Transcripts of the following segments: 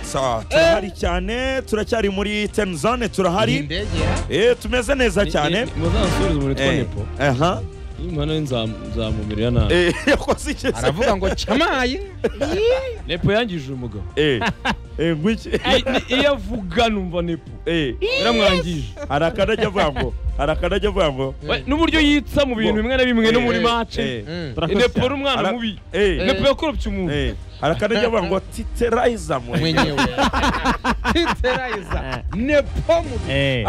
gusa turahari cyane turacyari muri ten zone turahari indege ya Eh, tumeze neza cyane muzansubize umuntu witwa Eh, nepo aha. niba nawe nzam- nzamumirira nabi Eh, yakoze iki se? aravuga ngo cyamaye nepo yangije umugabo Eh, eh, ngwiki- Ay, ni- iyo avuga numva nepo eh, biramwangije hari akanajya avuga ngo hari akanajya avuga ngo We, n'uburyo yitsa mu bintu bimwe na bimwe no muri Eh, mace eh, Mm. nepo ari umwana Ara- mubi eh, Eh. nepo yakoropye umuntu eh, hari akanajya avuga ngo titerayiza mwe mwenyewe titerayiza nepo mu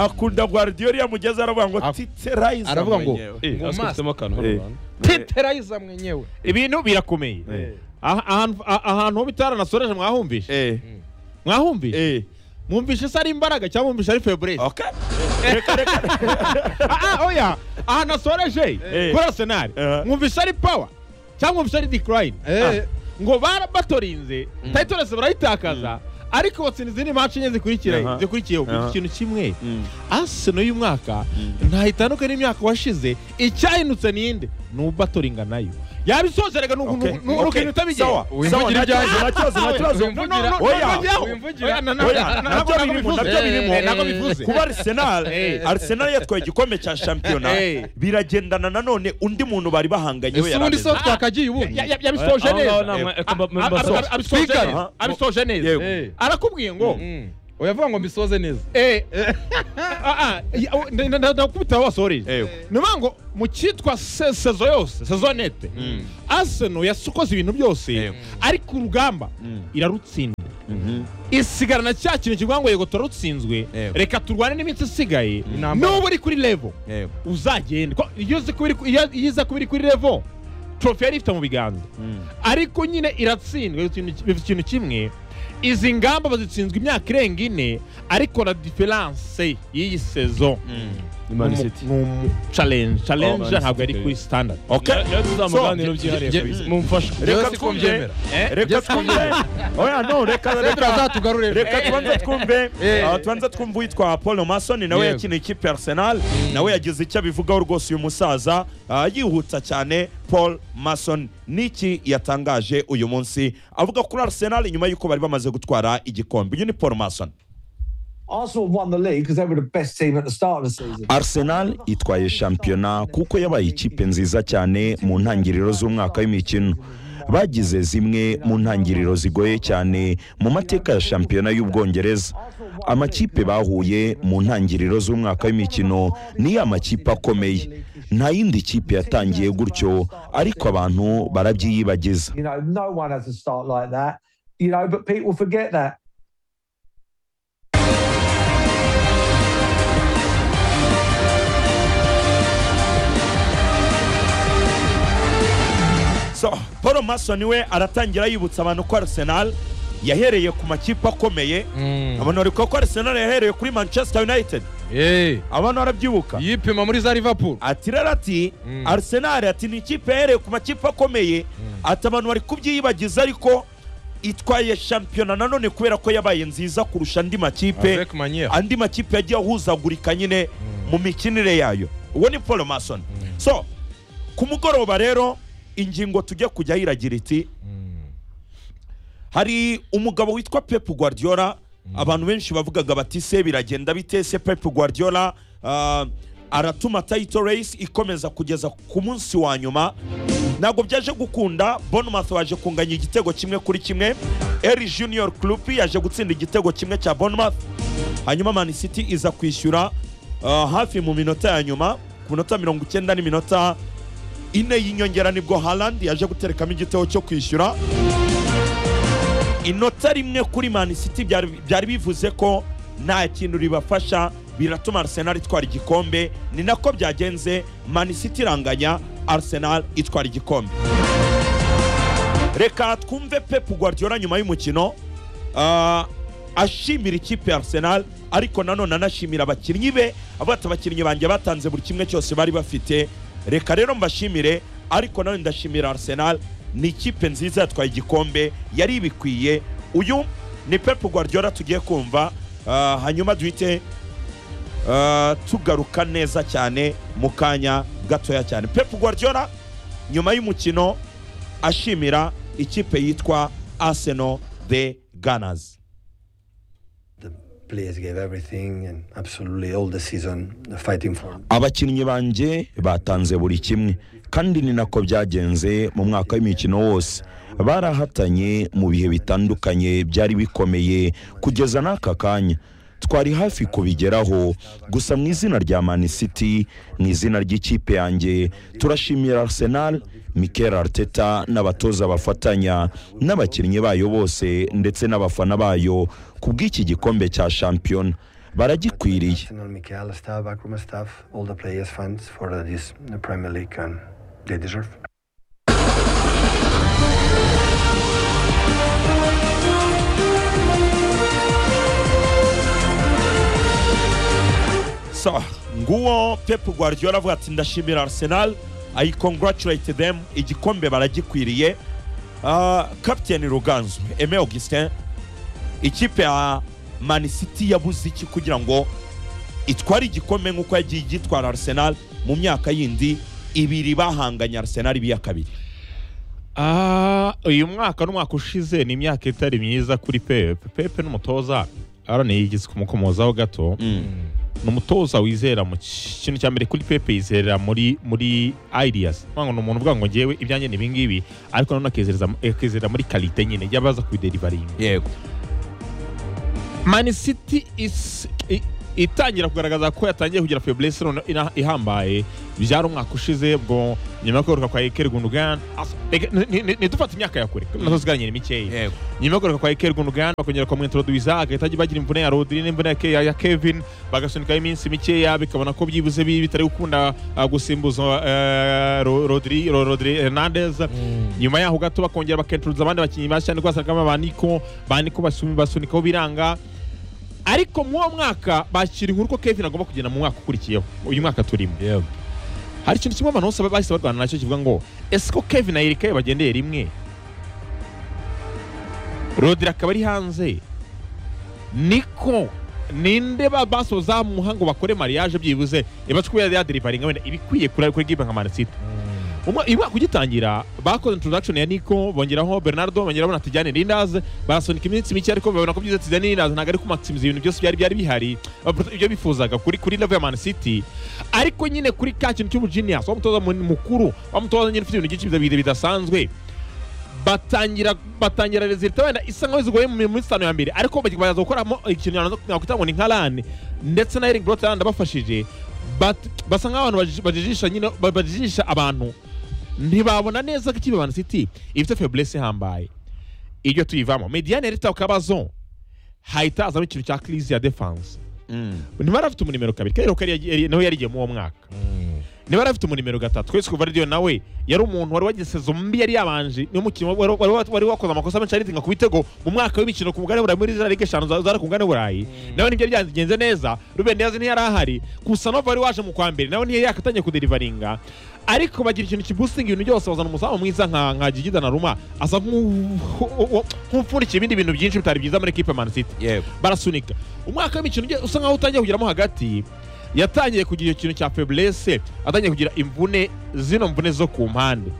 akunda guardiola iyo amugeze aravuga ngo Af- titerayiza aravuga ngo mwenyewe." mu Eh, maso. afitemo akantu hano Eh. hantu. titerayiza mwenyewe ibintu birakomeye Eh, Aha- ahantu- a- ahantu ho bitaranasoreje mwahumvishe eh, mwahumvishe eh, mwumvishe se ari imbaraga cyangwa mwumvishe ari feburese okay. Reka, reka, Ah, oya ahantu asoreje Eh. kuri arsenal Aha. mwumvishe ari pawa cyangwa mwumvishe ari decline Eh. ngo bara- batorinze tayitorese barayitakaza ariko batsinda izindi maci enye zikurikira Aha. zikurikiye Aha. ikintu kimwe Mm. arsenal y'uyu mwaka ntayitandukanye n'imyaka washize icyahindutse ninde ni ubatoringa nayo yabisozeraga Okay. Okay. Sawa, nukintu utabigera sawa, Wimvugire nta ibyawe. kibazo, nta kibazo, nta kibazo. kuba arsenal Eh. arsenal yatwaye igikombe cya shampiyona Eh. biragendana nanone undi muntu bari bahanganye we ese ubundi yarameze so twakagiye ubundi yabisoje Aho ngaho neza namwe- Eh, eka mba- mba- mba- abasoje. Aha. abisoje neza Yego. Eh. arakubwiye ngo Mm. uyavuga ngo mbisoze neza eh, ah, ah, ya- o- nda- nda- nda- ndakubita aho wasoreje Eh. ni ukuvuga ngo mu cyitwa se- sezo yose sezonete arsenal yasokoze ibintu byose ariko urugamba irarutsinda isigarana cya kintu kivuga ngo yego turarutsinzwe Yego. reka turwane n'iminsi isigaye Intambara. n'ubu uri kuri level uzagenda ko- iyo uzi kuba iri ku- iyo- iyo iza kuba iri kuri level trofe yari ifite mu biganza ariko nyine iratsindwa ikintu ki- bivuze ikintu kimwe izi ngamba bazitsinzwe imyaka irenga ine ariko la diferanse y'iyi sezo Ni ni Man City. umu challenge Man challenge City, ntabwo ari okay. kuri standard Okay. Rero tuzamuganira So, byihariye je- kabisa je- mumfashe Reka reka twumve twumve reka twumve oya no reka reka tuzatugarurira reka tubanze twumve Eh. ah, tubanze twumve uwitwa paul masoni nawe Yego. yakiniye ikipe ya arsenal nawe yagize icyo abivugaho rwose uyu musaza ah, yihuta cyane paul mason niki yatangaje uyu munsi avuga kuri arsenal nyuma y'uko bari bamaze gutwara igikombe uyu ni paul mason Arsenal won the league because they were the best team at the start of the season. Arsenal itwaye shampiyona kuko yabaye ikipe nziza cyane mu ntangiriro z'umwaka w'imikino bagize zimwe mu ntangiriro zigoye cyane mu mateka ya shampiyona y'ubwongereza amakipe bahuye mu ntangiriro z'umwaka w'imikino ni ya makipe akomeye nta yindi kipe yatangiye gutyo ariko abantu barabyiyibagiza You know, no one has a start like that. You know, but people forget that. so paul mason we aratangira yibutsa abantu ko arsenal yahereye ku makipe akomeye abantu bari kuvuga ko arsenal yahereye kuri manchester united abantu barabyibuka yipima muri za liverpool ati rero ati Mm. arsenal ati ni ikipe yahereye ku makipe akomeye ati abantu bari kubyiyibagiza ariko itwaye shampiyona nanone kubera ko yabaye nziza kurusha andi makipe avec manière andi makipe yagiye ahuzagurika nyine mu mikinire yayo uwo ni paul mason so ku mugoroba rero ingingo tujya kujya yiragira iti hari umugabo witwa Pep Guardiola abantu benshi bavugaga bati se biragenda bite se Pep Guardiola ah, aratuma title race ikomeza kugeza ku munsi wa nyuma ntabwo byaje gukunda Bournemouth waje kunganya igitego kimwe kuri kimwe Eri Junior Club yaje gutsinda igitego kimwe cya Bournemouth hanyuma Man City iza kwishyura ah, hafi mu minota ya nyuma ku minota mirongo icyenda n'iminota ine y'inyongera nibwo Haaland yaje guterekamo igitego cyo kwishyura inota rimwe kuri Man City byari byari bivuze ko nta kintu ribafasha biratuma Arsenal itwara igikombe ni nako byagenze Man City iranganya Arsenal itwara igikombe reka twumve Pep Guardiola nyuma y'umukino ah, ashimira ikipe ya Arsenal ariko nanone anashimira abakinnyi be avuga ati abakinnyi banjye batanze buri kimwe cyose bari bafite reka rero mbashimire ariko nanone ndashimira Arsenal ni ikipe nziza yatwaye igikombe yari ibikwiye uyu ni Pep Guardiola tugiye kumva ah, hanyuma duhite ah, tugaruka neza cyane mu kanya gatoya cyane Pep Guardiola nyuma y'umukino ashimira ikipe yitwa Arsenal the Gunners players gave everything and absolutely all the season fighting for abakinnyi banjye batanze buri kimwe kandi ni nako byagenze mu mwaka w'imikino wose barahatanye mu bihe bitandukanye byari bikomeye kugeza n'aka kanya twari hafi kubigeraho gusa mu izina rya Man City mu izina ry'ikipe yanjye turashimira Arsenal Mikel Arteta n'abatoza bafatanya n'abakinnyi bayo bose ndetse n'abafana bayo ku bw'iki gikombe cya shampiyona baragikwiriye Arsenal, Mikel, staff, backroom staff, all the players, fans for this Premier League and they deserve. sawa nguwo pepu gwardiyola avuga ati ndashimira arsenal i congratulate them igikombe baragikwiriye Ah, kapiteni ruganzu eme augustin ikipe ya mani city yabuze iki kugira ngo itware igikombe nk'uko yagiye igitwara arsenal mu myaka yindi ibiri bahanganye arsenal ibiya kabiri Ah, uyu mwaka n'umwaka ushize ni imyaka itari myiza kuri pepe pepe n'umutoza arana yigeze kumukomozaho gato ni umutoza wizera mu ki- kintu cya mbere kuri pepe yizerera muri muri ideas ngo ni umuntu uvuga ngo ngewe ibyanjye ni ibingibi ariko nanone akizereza akizerera muri karite nyine yabaza kubiderivaringa yego Man City is- i- itangira kugaragaza ko yatangiye kugira faiblesse none ina- ihambaye byari umwaka ushize bwo nyuma yo kweruka kwa Iker Gundogan as- reka- ni- ni- nitufate imyaka ya kure nazo ziganira mikeya yego nyuma yo kweruka kwa Iker Gundogan bakongera kumwintroduza agahita agira- bagira imvune ya Rodri n'imvune ya Ke- ya, ya Kevin bagasunika iminsi mikeya bikabona ko byibuze bi- bitari gukunda uh, gusimbuza uh, Ro- Rodri Ro- Rodri Hernandez nyuma yaho gato bakongera bakintroduza abandi bakinnyi bashya niko basangamo abaniko baniko basumi- basunikaho biranga ariko muri uwo mwaka bakira inkuru ko kevin agomba kugenda mu mwaka ukurikiyeho uyu mwaka turimo hari ikintu kimwe abantu bose bahise barwana nacyo kivuga ngo ese ko kevin ayerekaye bagendeye rimwe rodiri akaba ari hanze niko ninde ba- basoza mu muhango bakore mariage byibuze ibacu kuba yaderivaringa wenda ibikwiye kuri kuri gibe nka manisiti Umwa- uyu mwaka ugitangira bakoze introduction ya Nico bongeraho Bernardo bongeraho na Tijani Lindas barasunika iminsi mike ariko babona ko byiza Tijani Lindas ntabwo ari kumaximiza ibintu byose byari byari bihari uh, ibyo bifuzaga kuri kuri level ya Man City ariko nyine kuri ka kintu cy'ubugenius wamutoza mu- mukuru wamutoza nyine ufite ibintu byinshi bida- bidasanzwe batangira batangira resulta wenda isa nkaho zigoye mu minsi itanu ya mbere ariko bagiye- baza gukoramo ikintu nakwita ngo ni nka rani ndetse na Erling Brot abafashije bat- basa nk'abantu baji- bajijisha nyine ba- bajijisha abantu ntibabona neza ko ikipe Man City ifite faiblesse ihambaye iryo tuyivamo mediane rita kabazo hahita hazamo ikintu cya crise ya defense ntibari bafite umunimero kabiri kero kari yari- yari- nawe yarigiye muri uwo mwaka ntibari bafite umunimero gatatu twese kuva radiyo nawe yari umuntu wari wagize sezo mbi yari yabanje niyo mukino wari- wari- wari wari wakoze amakosa menshi aritinga ku bitego mu mwaka w'imikino ku mugabane w'uburayi muri za ligue eshanu za- zari ku mugabane w'uburayi nawe nibyo byagenze neza ruben diaz ntiyari ahari kusanova wari waje mu kwa mbere nawe ntiyari yakatangiye kuderivaringa ariko bagira ikintu kibusitinga ibintu byose bazana umuzamu mwiza nka nka gigida na ruma asa nk'u- nk'upfundikiye ibindi bintu byinshi bitari byiza muri equipe ya man city yego barasunika umwaka w'imikino uge- usa nkaho utangiye kugeramo hagati yatangiye kugira ikintu cya faiblesse atangiye kugira imvune zino mvune zo ku mpande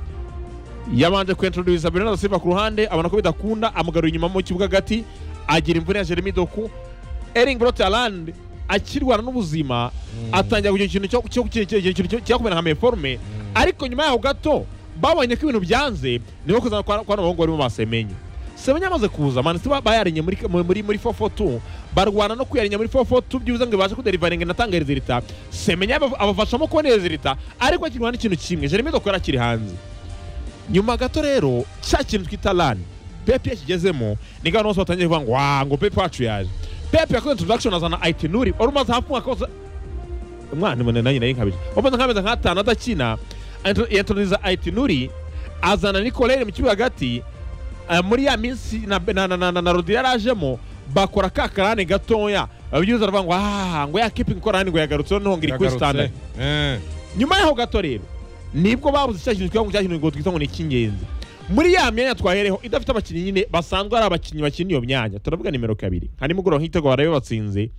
yabanje kuintroduza Bernardo Silva ku ruhande abona ko bidakunda amugarura inyuma mu kibuga hagati agira imvune ya Jeremy Doku Erling Brot Haaland akirwana n'ubuzima atangira kugira ikintu cyo cyo cyo- cyo- cyo- cyo- cyakumera nka meforme ariko nyuma yaho gato babonye ko ibintu byanze niho kuzana kwa kwa abahungu barimo basemenye Semenya amaze kuza Man City ba- bayarinye muri muri muri, muri 442 barwana no kuyarinya muri 442 byibuze ngo ibashe kuderivaringa natanga resulta Semenya aba- abafashamo kubona resulta ariko akirwana n'ikintu kimwe Jeremy Doku yari akiri hanze nyuma gato rero cya kintu twita rani pepe yakigezemo ni gahunda bose batangiye kuvuga ngo wa ngo pepe wacu yaje pepe yakoze introduction azana itinuri wari umaze hafi umwaka wose umwana munini nanjye nari nkabije wamaze nk'amezi nk'atanu adakina intro- yatoniza itinuri azana nikorere mu kibuga hagati eh, muri ya minsi na, na, na, na, na, na rodi yarajemo bakora ka karane gatoya abagize baravuga ngo ah ngo ya kipe ikora ngo yagarutse noneho ngo iri kuri standard nyuma yaho gato rero nibwo babuze cya kintu twita ngo cya kintu ngo twita ngo ni icy'ingenzi muri ya myanya twahereho idafite abakinnyi nyine basanzwe ari abakinnyi bakina iyo myanya turavuga nimero kabiri harimo ugura nk'igitego barabe batsinze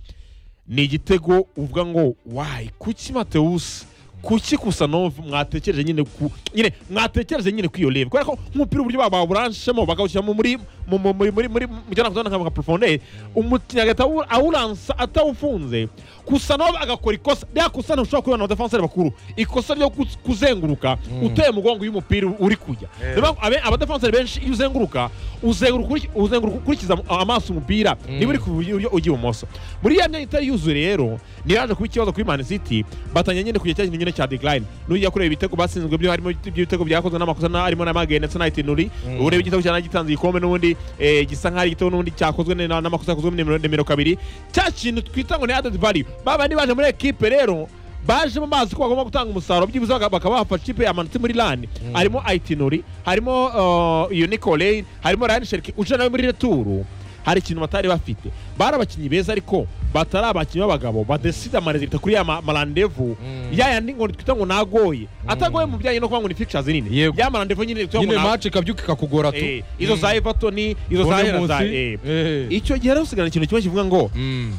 ni igitego uvuga ngo wayi kuki matewusi kuki gusa no mwatekereje nyine ku nyine mwatekereje nyine ku iyo level kubera ko umupira uburyo bawuranshemo bakawushyiramo muri mu- mu- muri muri muri mu cyana kuzana nka profondeur umukinnyi agahita awu- awuransa atawufunze gusa nawe agakora ikosa rya kosa ntushobora kubona na defenseur bakuru ikosa ryo kuz- kuzenguruka uteye umugongo y'umupira uri kujya niyo mpamvu abe- abadefenseur benshi iyo uzenguruka uzenguruka ukuri- uzenguruka ukurikiza am- amaso umupira niba uri ku buryo ujya ibumoso muri ya myanya itari yuzuye rero niyo yaje kuba ikibazo kuri Man City batanya nyine kujya cya kintu nyine cya decline n'ujya kureba ibitego batsinzwe byo harimo ibitego byakozwe n'amakosa na- harimo n'amageye ndetse na itinuri urebe igitego cyane gitanze igikombe n'ubundi eh, gisa nk'aho ari igitego n'ubundi cyakozwe ne- na- n'amakosa yakozwe muri nimero nimero kabiri cya kintu twita ngo ni added value babandi baje muri ekipe rero baje mu mazi ko bagomba gutanga umusaruro byibuze baka- bakaba bafasha ikipe yamanutse muri lani harimo aitinori harimo uh, iyo nicolay harimo ryan sherki uje nawe muri returu hari ikintu batari bafite bari abakinnyi beza ariko batari abakinnyi b'abagabo badesida amarezita kuri ya ma- marandevu yaya ni ngo twita ngo nagoye atagoye mu bijyanye no kuba ngo ni pictures nini Yego. ya marandevu nyine twita ngo nyine nagoye. match ikabyuka ikakugora tu Eh, izo za everton izo za Bone Everton, za Munsi. eh. Eh. icyo gihe rero usigarana ikintu kimwe kivuga ngo Mm.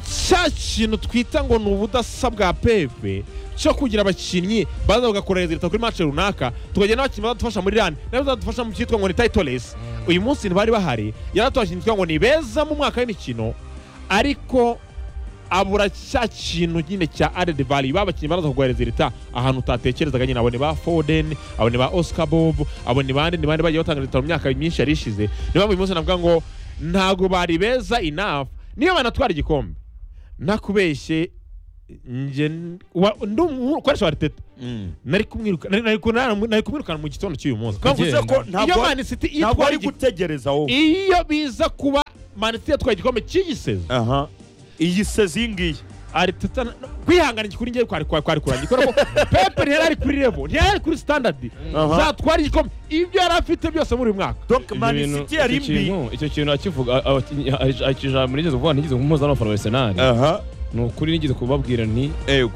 cya kintu twita ngo ni ubudasa bwa pepe cyo kugira abakinnyi baza bagakora leta kuri match runaka tukagira n'abakinnyi bazadufasha muri rani nabo bazadufasha mu cyitwa ngo ni title race uyu munsi ntibari bahari yaratubashije twita ngo ni beza mu mwaka w'imikino ariko abura cya kintu nyine cya added value ba bakinnyi baraza kuguhereza leta ahantu utatekerezaga nyine abo ni ba foden abo ni ba oscar bob abo ni bande ni bande bagiye batanga leta mu myaka myinshi yari ishize niyo mpamvu uyu munsi navuga ngo ntabwo bari beza enough niyo banatwara igikombe ntakubeshye njye n- wa- ndi umuntu ukoresha ariteta nari kumwiruka nari- nari kumwirukana nari kumwirukana mu gitondo cy'uyu munsi bivuze ko iyo ntabwo mani siti ntabwo yitwara ari igi- gutegereza wowe iyo biza kuba mani siti yatwaye igikombe cy'igisezi aha iyi sezi iyi ngiyi ariteta na- kwihangana iki kuri njyewe kwari kwari kwari kurangiye kubera ko pepe ntiyari ari kuri revo ntiyari ari kuri standard Aha. zatwara igikombe ibyo yari afite byose muri uyu mwaka donc Ibyo mani bintu- siti yari icyo mbi kintu- icyo kintu akivuga a- abakinnyi- a- akijana muri igeze kuvuga ntigeze kumuhuza n'abafana ba Arsenal aha ni ukuri nigeze kubabwira nti yego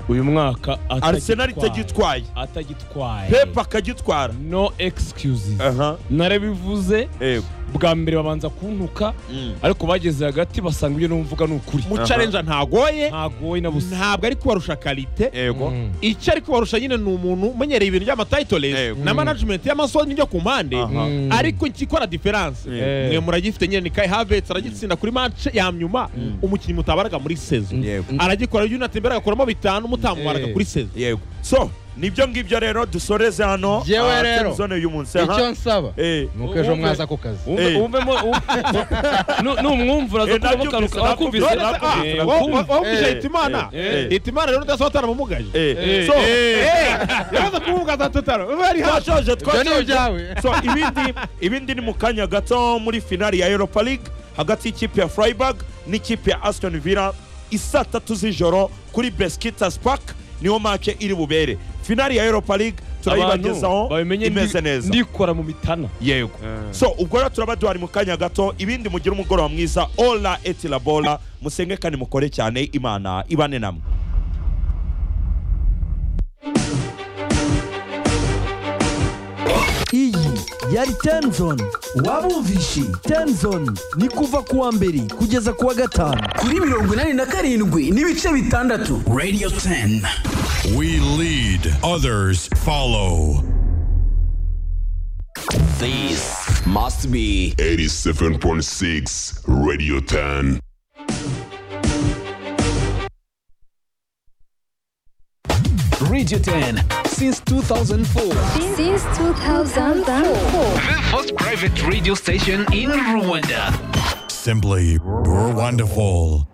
uyu mwaka atagitwaye. arsenal itagitwaye atagitwaye pepe akagitwara no excuses aha narabivuze yego bwa mbere babanza kuntuka Mm. ariko bageze hagati basanga ibyo numvuga ni ukuri mu challenge ntagoye ntagoye na busa ntabwo ari kubarusha karite yego icyo ari kubarusha nyine ni umuntu umenyereye ibintu by'amatayitorezi Yego. na manajimenti y'amasozi n'ibyo ku mpande Aha. ariko ikikora diferanse Eh. mwe muragifite nyine ni kai havetse aragitsinda kuri mance ya nyuma umukinnyi mutabaraga muri sezo Yego. aragikora yunatembera agakuramo bitanu mutamubaraga Eh. kuri sezo yego so nibyo ngibyo rero dusoreze hano Jewe ah, rero. televisiyo y'uyu munsi icyo aha nsaba Eh, ni uko ejo mwaza ku kazi Wumve- Eh. wumvemo numwumvura Eh, nabyumvise, akumvise nabyumvise, nakumvise, nabyumvise. nakumvise. wabwije Eh. hitimana Eh. hitimana rero udasaba taramumugaje eh, Eh. so yaza kumumugaza totaro ubu ari hano twashoje ibyo ni twashoje ibyawe so ibindi ibindi ni mu kanya gato muri finali ya europa league hagati y'ikipe ya freiburg n'ikipe ya aston villa isaa tatu z'ijoro kuri beskitas park niho mace iri bubere finali ya europa league Abantu turayibagezaho babimenye ndi- imeze neza ndikora mu mitana yego so ubwo rero turaba duhari mu kanya gato ibindi mugire umugoroba mwiza ola etilabola musenge kandi mukore cyane imana ibane namwe iyi yari tenzoni wabumvishe tenzoni ni kuva ku wa mbere kugeza ku wa gatanu kuri mirongo inani na karindwi n'ibice bitandatu radio 10 We lead, others follow. this must be 87.6 Radio 10. radio 10 since 2004 Since 2004. the first private radio station in rwanda Simply, we're wonderful.